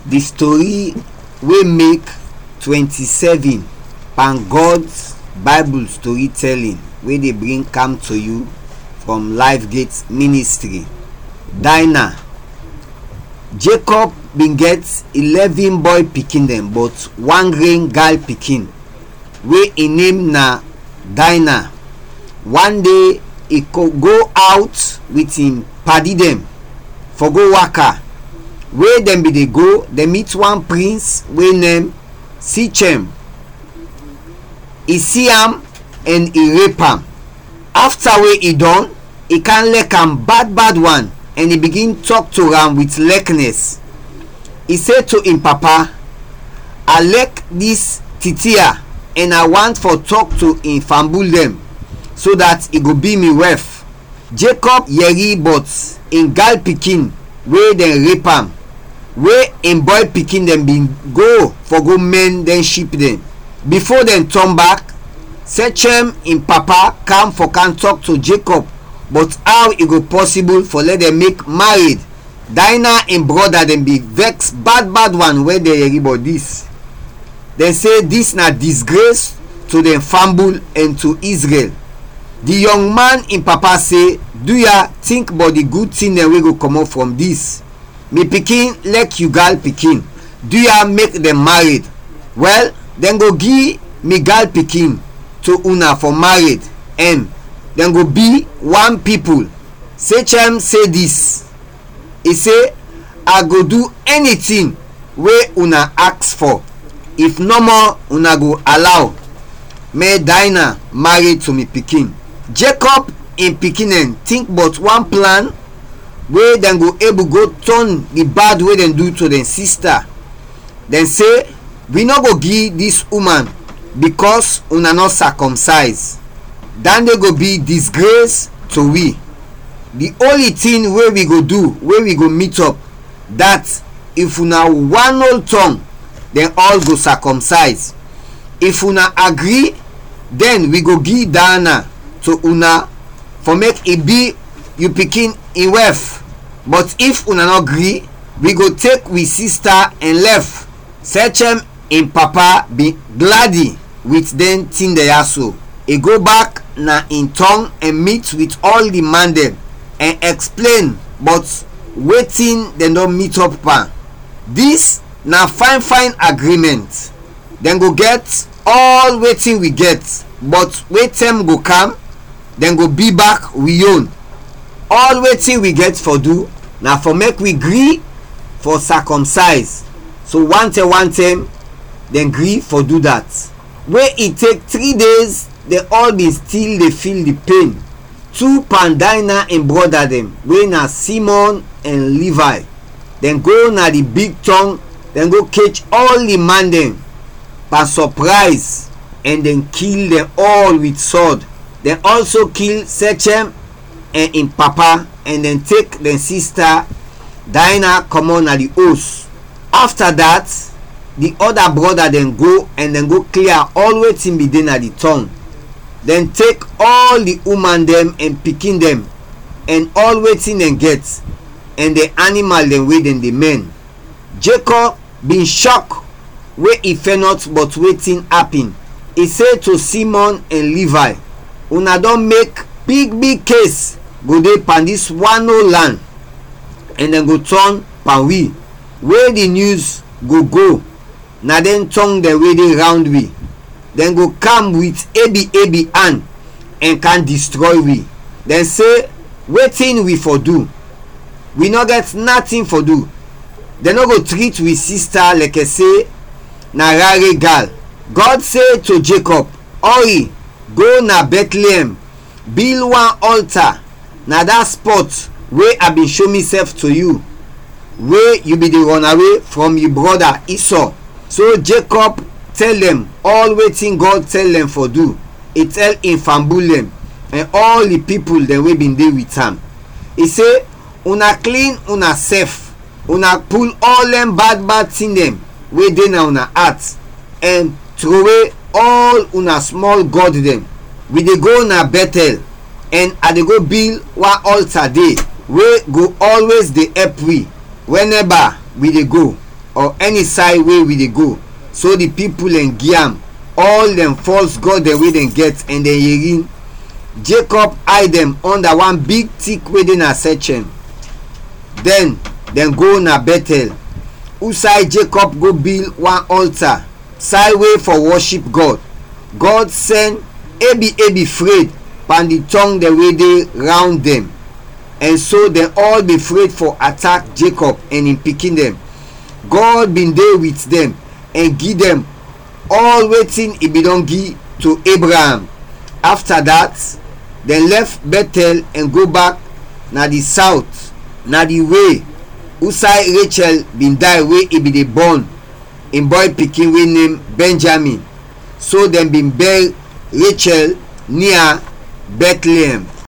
the story wey make twenty-seven pan god's bible storytelling wey dey bring calm to you from lifegate ministry dinah jacob bin get eleven boy pikin dem but one grain girl pikin wey im name na dinah one day e go out with im padi dem for go waka wey dem bin dey go dem meet one prince wey name sichem e see am and e rape am after wey e don e kan lick am bad bad one and e begin talk to am with likeness e say to im papa i like dis titia and i want for talk to im fambul dem so dat e go be me wife jacob yeri but im gal pikin wey dem rape am wey im boy pikin dem bin go for go mend dem sheep dem before dem turn back sechem im papa come for can talk to jacob but how e go possible for let dem make married dinah im brother dem be vex bad bad one wey dey yeri but dis dem say dis na disgrace to dem fambul and to israel di young man im papa say do ya think but the good thing dem wey go comot from dis me pikin like you gal pikin do ya make dem married well dem go give me gal pikin to una for married and dem go be one people sechem say dis e say i go do anything wey una ask for if no more una go allow make dinah marry to me pikin jacob im pikin dem think but one plan wey dem go able go turn the bad wey dem do to dem sister dem say we no go give dis woman because una no circumcise dan dey go be disgrace to we the only thing wey we go do wey we go meet up that if una one whole tongue dem all go circumcise if una agree then we go give dana to una for make e be you pikin im wife but if una no gree we go take we sister and left sechem im papa be gladi with dem thing dey so e go back na im tongue and meet with all the man dem and explain but wetin dem don meet up pan dis na fine fine agreement dem go get all wetin we get but wetin go come dem go be back we own all wetin we get for do na for make we gree for circumcise so one time one time dem gree for do that wey e take three days dem all bin still dey feel the pain two pandina im brother dem wey na simon and levi dem go na the big tongue dem go catch all the man dem by surprise and dem kill dem all with sword dem also kill sechem and im papa and dem take dem sister dinah comot na the house after that the other brother dem go and dem go clear all wetin be dey na the tongue dem take all the woman dem and pikin dem and all wetin dem get and the animal dem wey dem dey mend jacob bin shock wey e fear not but wetin happen e say to simon and levi una don make big big case go dey pan dis one no land and dem go turn pan we wey the news go go na dem tongue dem wey dey round we dem go come with ebi ebi hand and can destroy we dem say wetin we for do we no get nothing for do dem no go treat we sister like say na rare gal god say to jacob hurry go na bethlehem build one altar na dat spot wey i bin show myself to you wey you bin dey run away from your brother esau so jacob tell dem all wetin god tell dem for do e tell im fambulem and all the people dem wey bin dey with am e say una clean una sef una pull all dem bad bad thing dem wey dey na una heart and throway all una small god dem we dey go na bethel and i dey go build one altar dey wey go always dey help we whenever we dey go or any side wey we dey go so the people dem give am all dem false god dem wey dem get and dem yeri jacob hide dem under one big thick wey dey na sechem then dem go na bethel usai jacob go build one altar side way for worship god god send ebi ebi afraid pan the tongue dem wey dey round dem and so dem all be afraid for attack jacob and him pikin dem god bin dey with dem and give dem all wetin e bin don give to abraham after that dem left bethel and go back na the south na the way usai rachel bin die wey e bin dey born im boy pikin wey name benjamin so dem bin bury rachel near bethlehem